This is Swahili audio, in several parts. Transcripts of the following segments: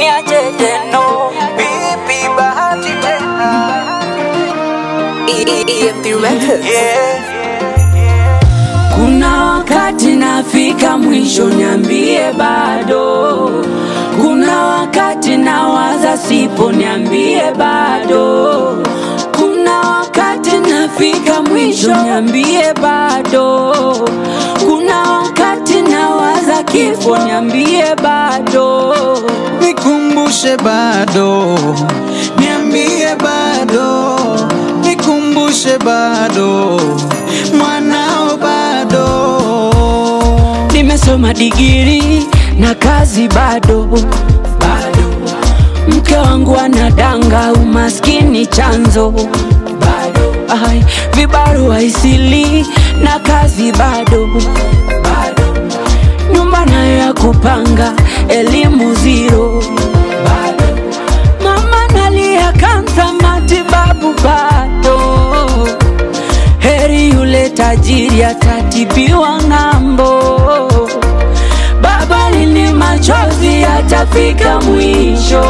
niacheje no Vipi bahati tena EMP Records. yeah. Kuna wakati nafika mwisho, niambie bado. Kuna wakati nawaza sipo, niambie bado. Kuna wakati nafika mwisho, niambie bado. Kuna wakati nawaza kifo, niambie bado. Nikumbushe bado, niambie bado, nikumbushe bado, mwanao bado. Nimesoma digiri na kazi bado bado. Mke wangu anadanga, umaskini chanzo bado. Ai, vibarua isili na kazi bado bado. Nyumba nayo ya kupanga, elimu zero bado. Mama nalia kansa, matibabu bado heri yule tajiri atatibiwa ng'ambo. Baba, lini machozi yatafika mwisho?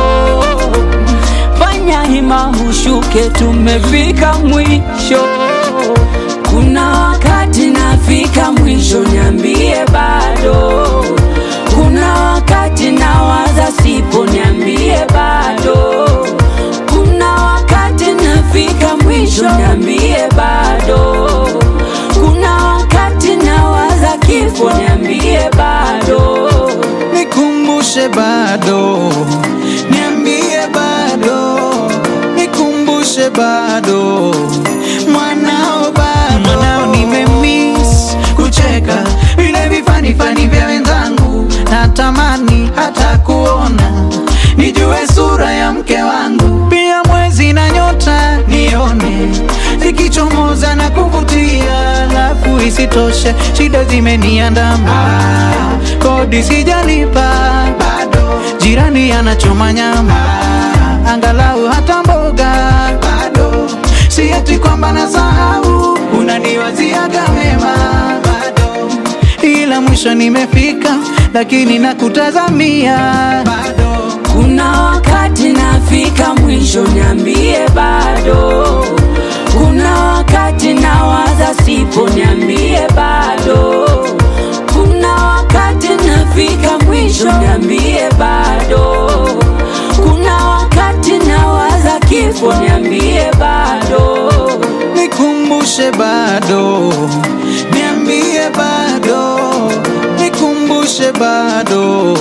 Fanya hima ushuke, tumefika mwisho. Kuna wakati nafika mwisho, niambie bado. Kuna wakati nawaza sipo, niambie bado. Kuna wakati nafika mwisho, niambie bado. Kuna wakati nawaza kifo, niambie bado. Nikumbushe bado, niambie bado, nikumbushe bado, mwanao bado. Mwanao nimemiss kucheka vile vifanifani vya wenzangu, natamani hata kuona nijue sura ya mke wangu, pia mwezi na nyota nione zikichomoza na kuvutia, alafu isitoshe shida zimeniandama, kodi sijalipa bado, jirani anachoma nyama, angalau hata mboga bado, si eti kwamba nasahau, unaniwaziaga mema bado, ila mwisho nimefika, lakini nakutazamia bado. Kuna wakati nafika mwisho, niambie bado. Kuna wakati nawaza sipo, niambie bado. Kuna wakati nafika mwisho, niambie bado. Kuna wakati nawaza kifo, niambie bado. nikumbushe bado, niambie bado, nikumbushe bado,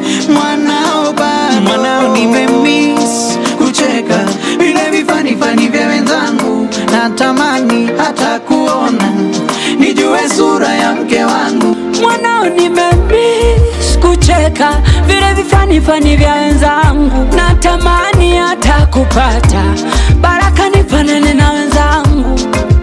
mwanao bado, mwanao nimemiss kucheka vile vifanifani vya wenzangu, natamani hata kuona nijue sura ya mke wangu. mwanao nimemiss kucheka vile vifanifani vya wenzangu, natamani hata kupata baraka nifanane na wenzangu.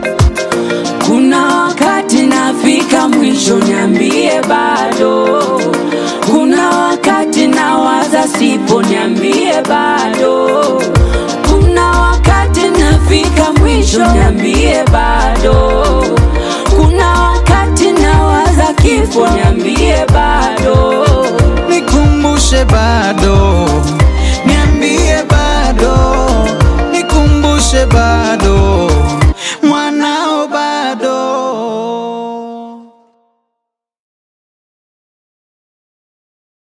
Kuna wakati nafika mwisho, niambie bado. Kuna wakati nawaza sipo, niambie bado. Kuna wakati nafika mwisho, niambie bado. Kuna wakati nawaza kifo, niambie bado.